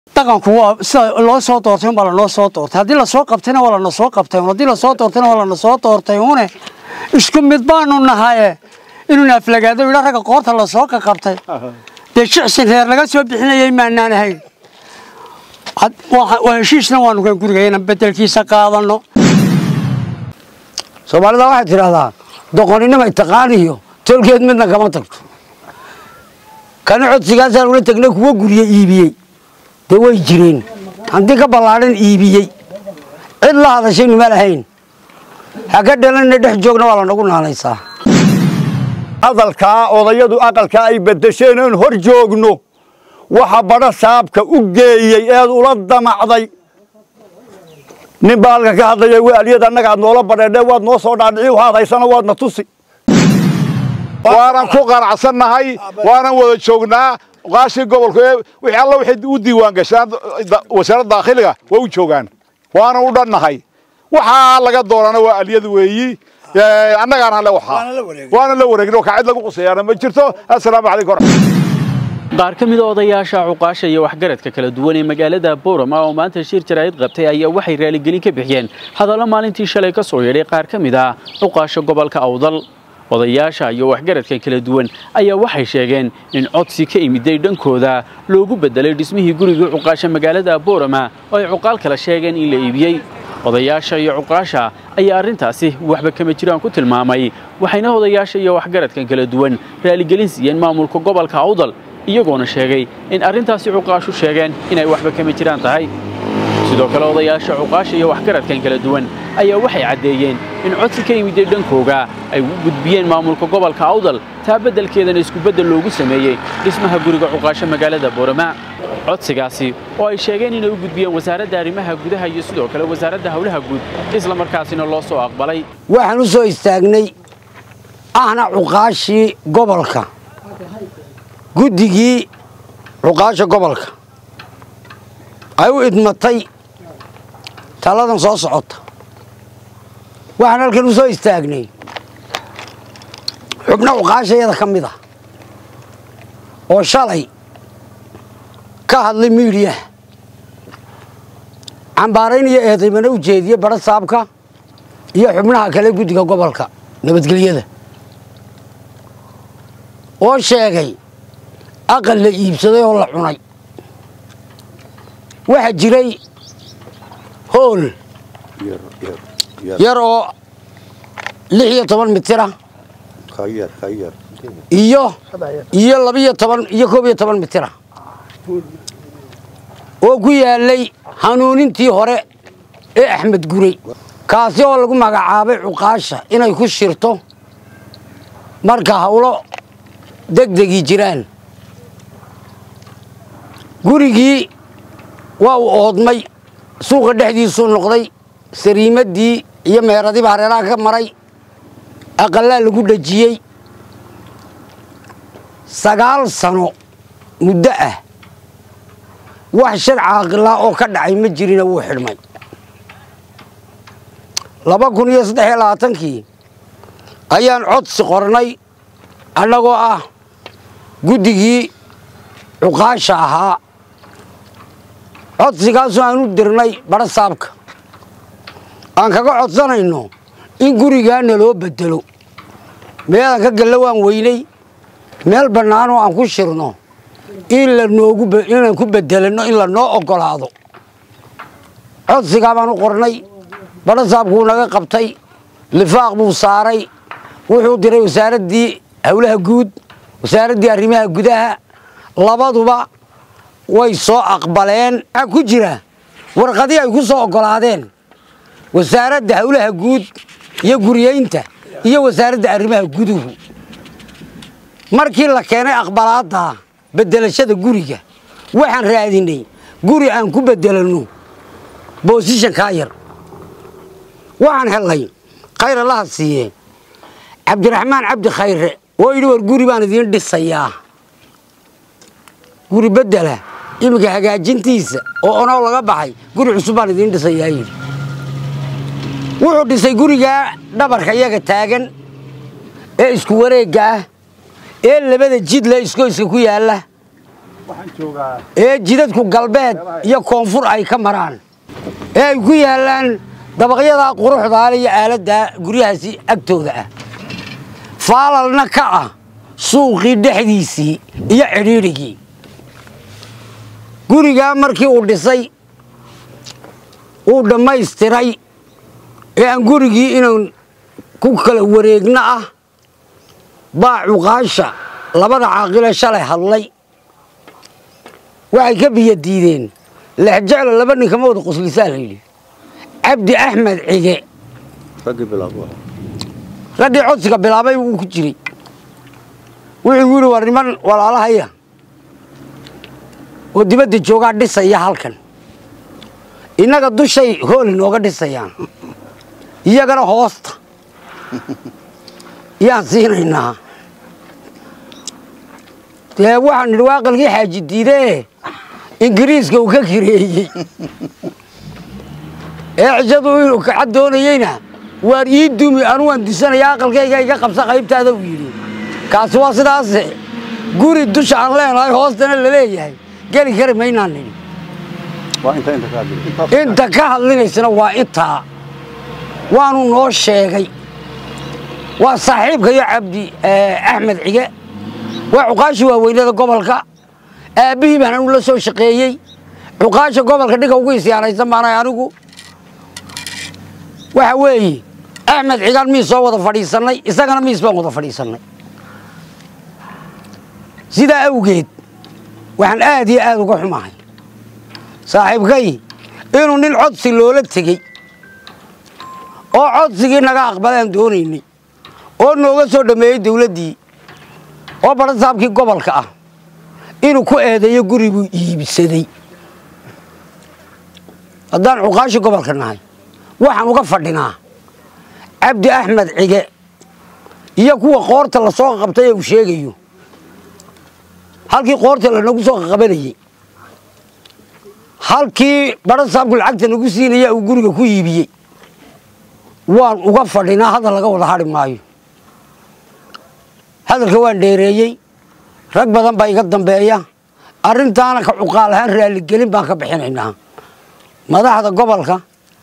dhaqanku waa sida loo soo doortay unbaa lanoo soo doortay haddii lasoo qabtayna waa lana soo qabtay haddii lasoo doortayna waa lana soo doortay une isku mid baanu nahaye inuu naaflagaado yidha ragga qoorta lasoo qaqabtay dee shicsin reer laga soo bixinayay maanaan ahayn waa heshiisna waanu kan guriga inaan bedelkiisa qaadano soomaalida waxay tidhaahdaa doqoninima taqaaniyo tolkeed midna kama tagto kana codsigaasaan ula tagnay kuwa gurye iibiyey dee way jireen hanti ka ballaadhan iibiyey cid la hadashaynu ma lahayn ha ka dhalanna dhex joogna waa lanagu naanaysaa hadalkaa odayadu aqalkaa ay bedesheen oon hor joogno waxa badha saabka u geeyey eed ula damacday nin baa halka ka hadlaya waaliyad annaga aad noola badheedhee waad noo soo dhaadhici waxaad haysana waadna tusi waanan ku qanacsannahay waanan wada joognaa qaashii gobolku ee wixii alla waxay u diiwaan gashaan wasaaradda daakhiliga way u joogaan waanan u dhannahay waxaa laga doonana waa aliyad weeyi annagaana le waxaa waana la wareegin ka cid lagu quseeyaana ma jirto assalaamu calaykum qaar ka mida odayaasha cuqaasha iyo waxgaradka kala duwan ee magaalada boorama oo maanta shir jaraa'id qabtay ayaa waxay raaligelin ka bixiyeen hadallo maalintii shalay ka soo yeedhay qaar ka mid ah cuqaasha gobolka awdal odayaasha iyo waxgaradka kala duwan ayaa waxay sheegeen in codsi ka imiday dhankooda loogu beddelay dhismihii guriga cuqaasha magaalada boorama oo ay cuqaal kala sheegeen in la iibiyey odayaasha iyo cuqaasha ayaa arrintaasi waxba kama jiraan ku tilmaamay waxayna odayaasha iyo waxgaradkan kala duwan raaligelin siiyeen maamulka gobolka awdal iyagoona sheegay in arrintaasi cuqaashu sheegeen inay waxba kama jiraan tahay sidoo kale odayaasha cuqaasha iyo waxgaradkan kala duwan ayaa waxay caddeeyeen in codsi ka yimiday dhankooga ay u gudbiyeen maamulka gobolka awdal taa beddelkeedana iskubeddel loogu sameeyey dhismaha guriga cuqaasho magaalada boorama codsigaasi oo ay sheegeen inay u gudbiyeen wasaaradda arrimaha gudaha iyo sidoo kale wasaaradda howlaha guud isla markaasina loo soo aqbalay waxaan u soo istaagnay ahna cuqaashii gobolka guddigii cuqaasha gobolka ay u idmatay taladan soo socota waxaan halkan u soo istaagnay xubno cuqaashayada ka mid ah oo shalay ka hadlay miidhiyaha cambaarayn iyo eedaymana u jeediye badha saabka iyo xubnaha kale guddiga gobolka nabadgelyada oo sheegay aqal la iibsaday oo la cunay waxaa jiray hool yar oo lix iyo toban mitira iyo iyo labiyo toban iyo koob iyo toban mitira oo ku yaalay hanuunintii hore ee axmed guray kaasi oo lagu magacaabay cuqaasha inay ku shirto marka hawlo degdegii jiraan gurigii waa uu oodmay suuqa dhexdiisuu noqday sariimaddii iyo meeradiiba hareeraha ka maray aqallaa lagu dhejiyey sagaal sano muddo ah wax shar caaqilaa oo ka dhacay ma jirina wuu xidhmay laba kun iyo saddex iyo labaatankii ayaan codsi qornay annagoo ah guddigii cuqaasha ahaa codsigaasoo aan u dirnay badha saabka aan kaga codsanayno in gurigaana loo bedelo meelaan ka galla waan weynay meel bannaanoo aan ku shirno in lanoogu inaan ku bedelanno in lanoo oggolaado codsigaa baan u qornay badha saabkuu naga qabtay lifaaq buu saaray wuxuu diray wasaaraddii howlaha guud wasaaraddii arrimaha gudaha labaduba way soo aqbaleen maxaa ku jira warqadii ay ku soo oggolaadeen wasaaradda howlaha guud iyo guriyeynta iyo wasaaradda arrimaha guduhu markii la keenay aqbalaadda beddelashada guriga waxaan raadinay guri aan ku beddelanno boosishankaa yar waxaan hellay khayr allaha siiye cabdiraxmaan cabdi khayre oo yidhi war guri baan idiin dhisayaa guri beddela iminka hagaajintiisa oo onoo laga baxay guri cusub baan idiin dhisayaa yidhi wuxuu dhisay gurigaa dhabarka iyaga taagan ee isku wareegga ah ee labada jidle iskoyska ku yaalla ee jidadku galbeed iyo koonfur ay ka maraan ee ay ku yaallaan dabaqyadaa quruxdaale iyo aaladdaa guryahaasi agtooda ah faalalna ka ah suuqii dhexdiisii iyo cidhiidhigii gurigaa markii uu dhisay uu dhammaystiray ee aan gurigii inaan ku kala wareegno ah baa cuqaasha labada caaqile shalay hadlay waxay ka biyo diideen lexjeclo laba nin kama wada quslisaa la yidhi cabdi axmed cige raggii codsiga bilaabay uu ku jiray wuxuu yidhi war niman walaalahaya oo dibadda joogaa dhisaya halkan innaga dushay hool inooga dhisayaan iyagana hoosta yaan siinaynaa dee waxaan nidhi waa aqalkii xaaji diidee ingiriiska uu ka kireeyey ee cishadu inuu kaca doonayeyna waan ii dumi anu waan disanaya aqalkayga iga qabsa qaybtaada uu yidhi kaasi waa sidaase guri dusha aan leenahay hoostana la leeyahay geli kari maynaan nidhi inta ka hadlinaysana waa intaa waanu noo sheegay waa saaxiibkayo cabdi axmed cige waa cuqaashii waaweynada gobolka aabbihii baan anu la soo shaqeeyey cuqaasha gobolka dhiga ugu isyaanaysan baanahay anigu waxa weeye axmed cigaan miis soo wada fadhiisannay isagana miis baan wada fadhiisannay sidaa awgeed waxaan aad iyo aad uga xumahay saaxiibkay inuu nin codsi loola tegey oo codsigii naga aqbalaan doonaynay oo nooga soo dhammeeyey dawladdii oo barasaabkii gobolka ah inuu ku eedeeyo guribuu iibsaday haddaan cuqaashi gobolka nahay waxaan uga fadhinaa cabdi axmed cige iyo kuwa qoorta la soo qabtay ee uu sheegayo halkii qoorta lanagu soo qabanayey halkii barasaabku lacagta nagu siinaya uu guriga ku iibiyey waan uga fadhinaa hadal laga wada hadhi maayo hadalka waan dheereeyey rag badan baa iga dambeeya arrintaana ka cuqaal ahaan raaligelin baan ka bixinaynaa madaxda gobolka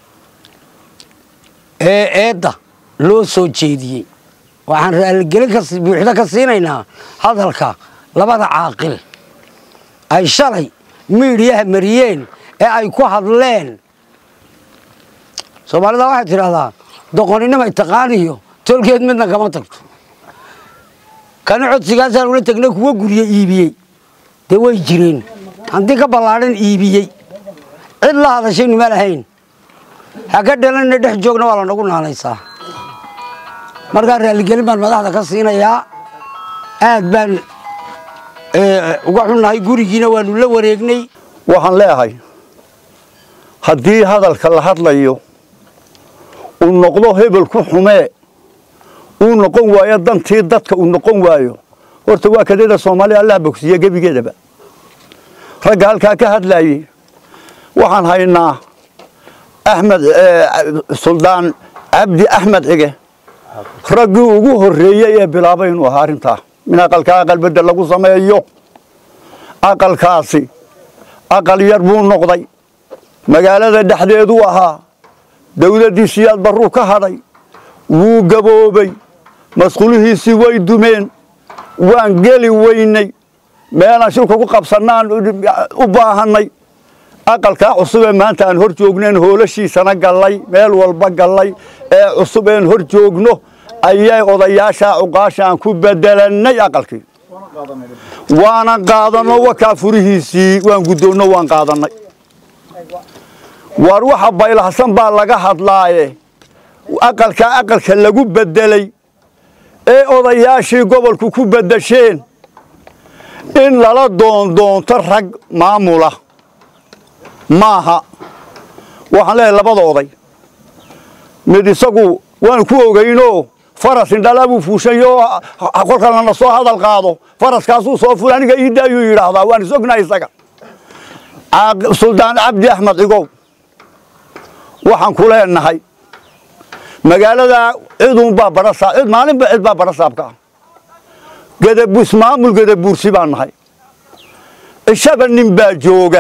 ee eedda loo soo jeediyey waxaan raaligelin buuxda ka siinaynaa hadalka labada caaqil ay shalay miidhiyaha mariyeen ee ay ku hadleen soomaalida waxay tidhahdaa doqoninimay taqaaniyo tolkeed midna kama tagto kana codsigaasaan ula tegnay kuwa gurye iibiyey dee way jireen haddii ka ballaadhan iibiyey cid la hadashay nima lahayn ha ka dhalanna dhex joogna waa lanagu naanaysaa markaa raaligelin baan madaxda ka siinayaa aad baan uga xunnahay gurigiina waanu la wareegnay waxaan leeyahay haddii hadalka la hadlayo uu noqdo hebel ku xumee uu noqon waayo dantii dadka uu noqon waayo horta waa kadeeda soomaaliya allah bogsiiye gebigeedaba ragga halkaa ka hadlaayey waxaan haynaa axmed suldaan cabdi axmed cige raggii ugu horreeyey ee bilaabay inuu ahaa arrintaa in aqalka aqal bedel lagu sameeyo aqalkaasi aqal yar buu noqday magaalada dhexdeeduu ahaa dawladdii siyaad barruu ka hadhay wuu gaboobay masquulihiisii way dumeen waan geli weynay meelaan shilka ku qabsannaan u baahannay aqalkaa cusub ee maanta aan hor joognaen hoolashiisana gallay meel walba gallay ee cusub een hor joogno ayay odayaashaa cuqaasha aan ku bedelannay aqalkii waanan qaadanno wakaa furihiisii waan guddoonno waan qaadannay waar waxa baylahsan baa laga hadlaaye aqalkaa aqalka lagu bedelay ee odayaashii gobolku ku bedesheen in lala doondoonto rag maamula maaha waxaan leeyahay labada oday mid isagu waan ku ogaynoo faras indhalaa buu fuushayo kolka lana soo hadal qaado faraskaasuu soo fula aniga iidda ayuu yidhaahdaa waan isognahay isaga suldaan cabdi axmed cigow waxaan ku leenahay magaalada cidunbaa badhasaa cid maalinba cid baa badhasaabka ah gadabus maamul gadabuursi baan nahay ishaba nin baa jooga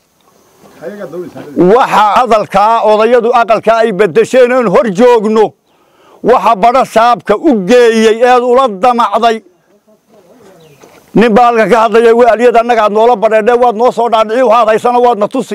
waxa hadalkaa odayadu aqalkaa ay bedesheen oon hor joogno waxa badho saabka u geeyey eed ula damacday nin baa halkan ka hadlaya waaliyad annagaad noola badheedhe waad noo soo dhaadhici u haadaysana waadna tusi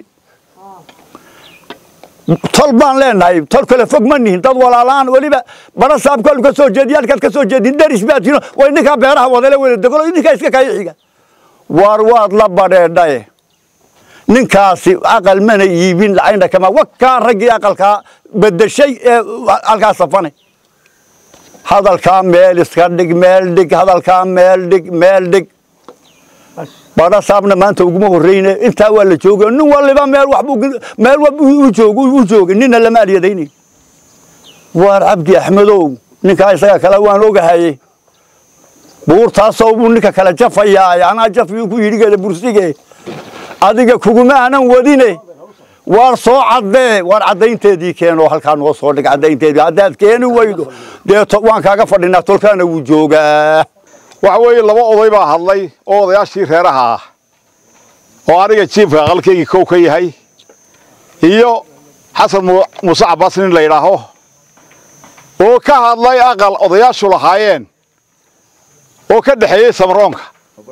tol baan leenahay tol kale fog ma nihin dad walaalaan weliba badho saabkalu ka soo jeediy halkaad ka soo jeedin daris baad tiino way ninkaa beeraha wadale wada degolo ninkaa iska kaya xiga waar waad la badheedhaye ninkaasi aqal mana iibin lacagna kama wakaa raggii aqalkaa bedeshay ee halkaa safane hadalkaa meel iska dhig meel dhig hadalkaa meel dhig meel dhig badha saabna maanta uguma horreyne intaa waa la jooga nin waliba meel waxbuu meel u joog u joogay nina lama alyadaynayn waar cabdi axmedow ninkaa isaga kale waan ogahaye buurtaasoo buu ninka kale jafayaa anaa jafiyuu ku yidhigeeda bursige adiga kuguma aanan wadine waar soo caddee waar caddaynteedii keenoo halkaa noo soo dhig caddaynteedii haddaad keeni weydo dee waan kaaga fadhinaa tolkaana wuu joogaa waxa weeye laba oday baa hadlay oo odayaashii reeraha ah oo aniga jiifka aqalkaygii kow ka yahay iyo xasan muuse cabbaas nin la yidhaaho oo ka hadlay aqal odayaashu lahaayeen oo ka dhexeeyey samroonka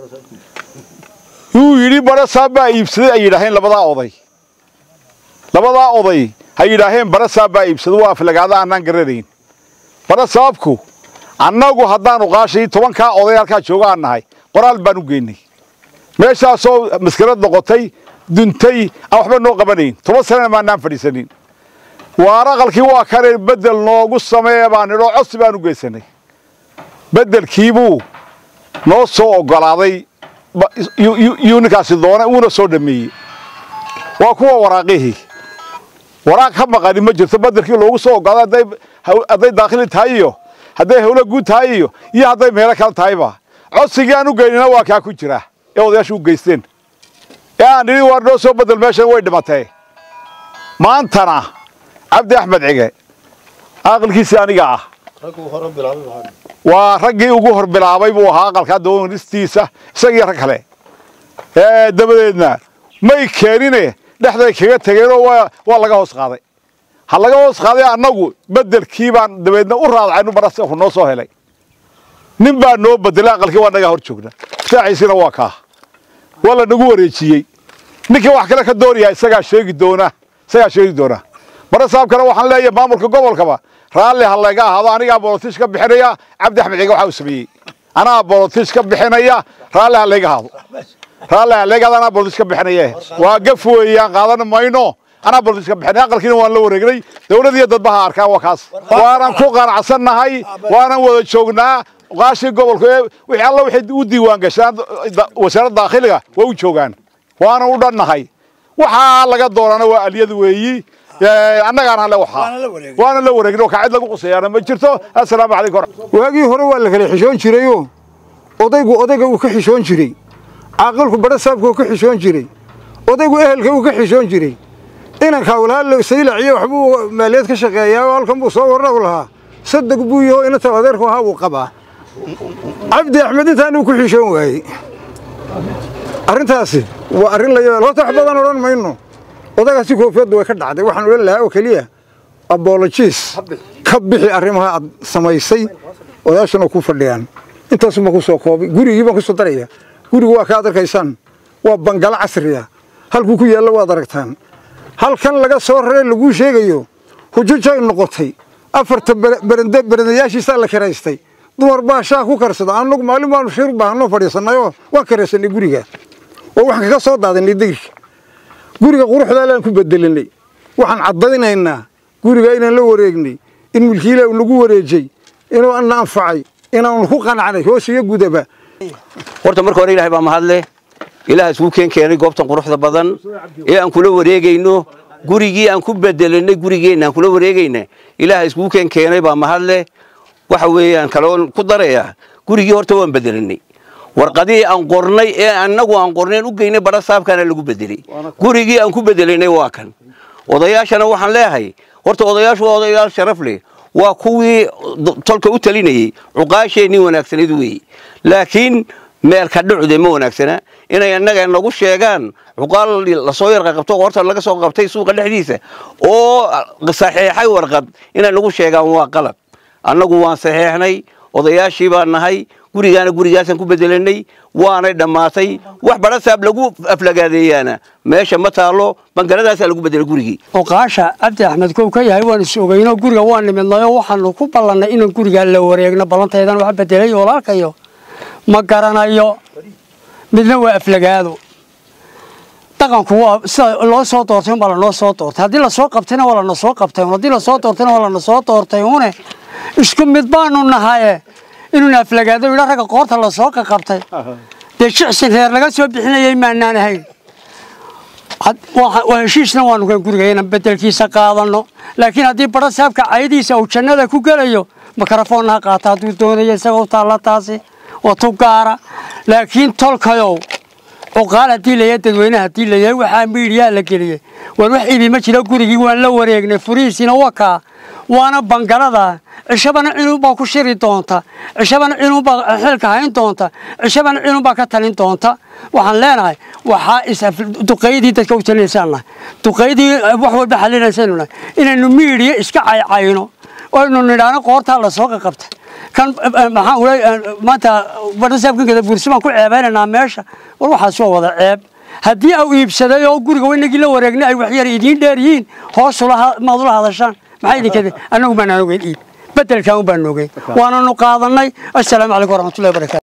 yuu yidhi badho saab baa iibsaday ay yidhaaheen labadaa oday labadaa oday ha yidhaaheen badho saab baa iibsaday waa aflagaada annaan garanayn badho saabku annagu haddaanu qaashii tobankaa oday halkaa jooga aan nahay qoraal baan u geynay meeshaasoo maskarad noqotay duntay aan waxba noo qabanayn toban sanana maanaan fadhiisanin waar aqalkii waa kane beddel noogu sameeye baan nidhoo codsi baan u geysanay beddelkiibuu noo soo oggolaaday yuu ninkaasi doonay uuna soo dhameeyey waa kuwa waraaqihii waraaq ka maqani ma jirto beddelkii loogu soo oggolaaday hadday daakhili tahay iyo hadday hawlo guud tahay iyo iyo hadday meelo kale tahayba codsigii aan u geynina waa kaa ku jira ee odayaashu u geysteen ee aan nidhi waar noo soo beddel meeshan way dhimatee maantana cabdi axmed cige aqalkiisii aniga ah waa raggii ugu hor bilaabay buu ahaa aqalkaa doonistiisa isagii rag kale dabadeedna may keenine dhexday kaga tegeenoo waa laga hoos qaaday ha laga hoos qaaday annagu beddelkii baan dabeedna u raadacaynu barasku noo soo helay nin baa noo bedelay aqalkii waa nagaa hor joogna ftaaciisina waa kaa waa la nagu wareejiyey ninkii wax kale ka doonaya isagaa sheegi doona isagaa sheegi doona bara saabkana waxaan leeyahay maamulka gobolkaba raalli ha laga ahaado anigaa bolotish ka bixinaya cabdi axmed ciga waxa uu sameeyey anaa bolotish ka bixinaya raalli ha laga ahaado raalli ha laga ahaado anaa bolotish ka bixinaya waa gaf weeyaan qaadan mayno anaa bolotish ka bixinay aqalkiina waan la wareegnay dawlad iyo dadbaha arkaan waa kaas waanan ku qanacsannahay waanan wada joognaa qaashii gobolka ee wixii alla waxay u diiwaan gashaan wasaaradda daakhiliga waa u joogaan waanan u dhannahay waxaa laga doonana waa aliyad weeyi annagaana le waxaa waana la wareegin oo kacid lagu quseeyaana ma jirto assalaamu calaykum waagii hore waa la kala xishoon jirayoo odaygu odayga uu ka xishoon jiray caaqilku badho saabka uu ka xishoon jiray odaygu ehelka uu ka xishoon jiray inankaa walaalo saylaciyo waxbuu maaliyad ka shaqeeyaa oo halkan buu soo warragu lahaa sadeg buu yaho inanta adeerku ahaa buu qabaa cabdi axmed intaanuu ku xishoon waayey arrintaasi waa arrin la yaal horta wax badan odhan mayno odagaasi koofiyaddu way ka dhacday waxaan odhan lahaa oo keliya abolojiis ka bixi arrimaha aad samaysay odaashana ku fadhiyaan intaasuma ku soo koobay gurigii baan ku soo daraya gurigu waa ka ad arkaysaan waa bangalo casriya halkuu ku yaallo waad aragtaan halkan laga soo raree laguu sheegayo hujujay noqotay afarta berende berendayaashiisaa la kiraystay dumar baa shaah ku karsada annagu maalin baanu shir baahanoo fadhiisannayoo waan karaysanay guriga oo waxaan kaga soo daadinay degirka guriga quruxdaalaan ku bedelinay waxaan caddaynaynaa guriga inaan la wareegnay in mulkiila uu nagu wareejay inuu ana anfacay inaanu ku qanacnay hoos iyo gudaba horta marka hore ilahay baa mahadleh ilaah isku keen keenay goobtan quruxda badan ee aan kula wareegayno gurigii aan ku bedelanay gurigeenna aan kula wareegayna ilaah iskugu keen keenay baa mahadleh waxa weeyaan kaloon ku darayaa gurigii horta waan bedelanay warqadihii aan qornay ee annagu aan qornayn u geynay badha saabkaana lagu bedelay gurigii aan ku bedelanay waa kan odayaashana waxaan leeyahay horta odayaashu waa odayaal sharaf leh waa kuwii tolka u talinayey cuqaasheenii wanaagsanayd weeye laakiin meelka dhucde ma wanaagsana inay annaga nagu sheegaan cuqaal lasoo yarqa qabto horta laga soo qabtay suuqa dhexdiisa oo saxeexay warqad inay nagu sheegaan waa qalad annagu waan saxeexnay odayaashii baan nahay gurigaana gurigaasaan ku bedelanay waanay dhammaatay wax badhasaab lagu aflagaadeeyaana meesha ma taalo bangaladaasaa lagu bedelay gurigii oqaasha cabdi axmed kow ka yahay waan is ogeyno guriga waan nimidnay oo waxaanu ku ballannay inaan gurigaa la wareegno ballantaydan wax bedelay walaalkayo ma garanayo midna waa aflagaado dhaqanku waa sida loo soo doortay unbaa lanoo soo doortay haddii lasoo qabtayna waa lana soo qabtay haddii lasoo doortayna waa lana soo doortay une isku mid baanu nahaye inuuna aflagaado yidha ragga qoorta lasoo qaqabtay dee jicsin reer laga soo bixinayay maanaan ahayn waa heshiisna waanu kan guriga inaan bedelkiisa qaadano laakiin haddii badha saabka cayadiisa uu jannada ku gelayo makarafoonna ha qaata hadduu doonayo isagoo taalla taasi oo tu gaara laakiin tolkayow cuqaal haddii layahay dadweyne haddii layahay waxaa miidhiyaa la geliyey waan wax ibi ma jiro gurigii waan la wareegnay furihiisiina wakaa waana bangalada cishabana cinuunbaa ku shiri doonta cishabana cinuunbaa xilka hayn doonta cishabana cinuunbaa ka talin doonta waxaan leenahay waxaa duqaydii dadka u talinaysaan nahay duqaydii wax walba xalinaysaynu nahay inaynu miidhiya iska caycayno oynu nidhaano qoortaa lasoo qaqabtay kan maxaan ula maanta badhasaabkan kada bursi baan ku ceebeynaynaa meesha war waxaas waa wada ceeb haddii au iibsaday oo guriga waynagii la wareegnay ay waxyar idiin dheer yihiin hoos maad ula hadashaan maxaa idinkada annagu baanaan ogeyn iib bedelkan un baan ogeyn waananu qaadanay assalaamu calaykum waraxmatullahi wabarakatu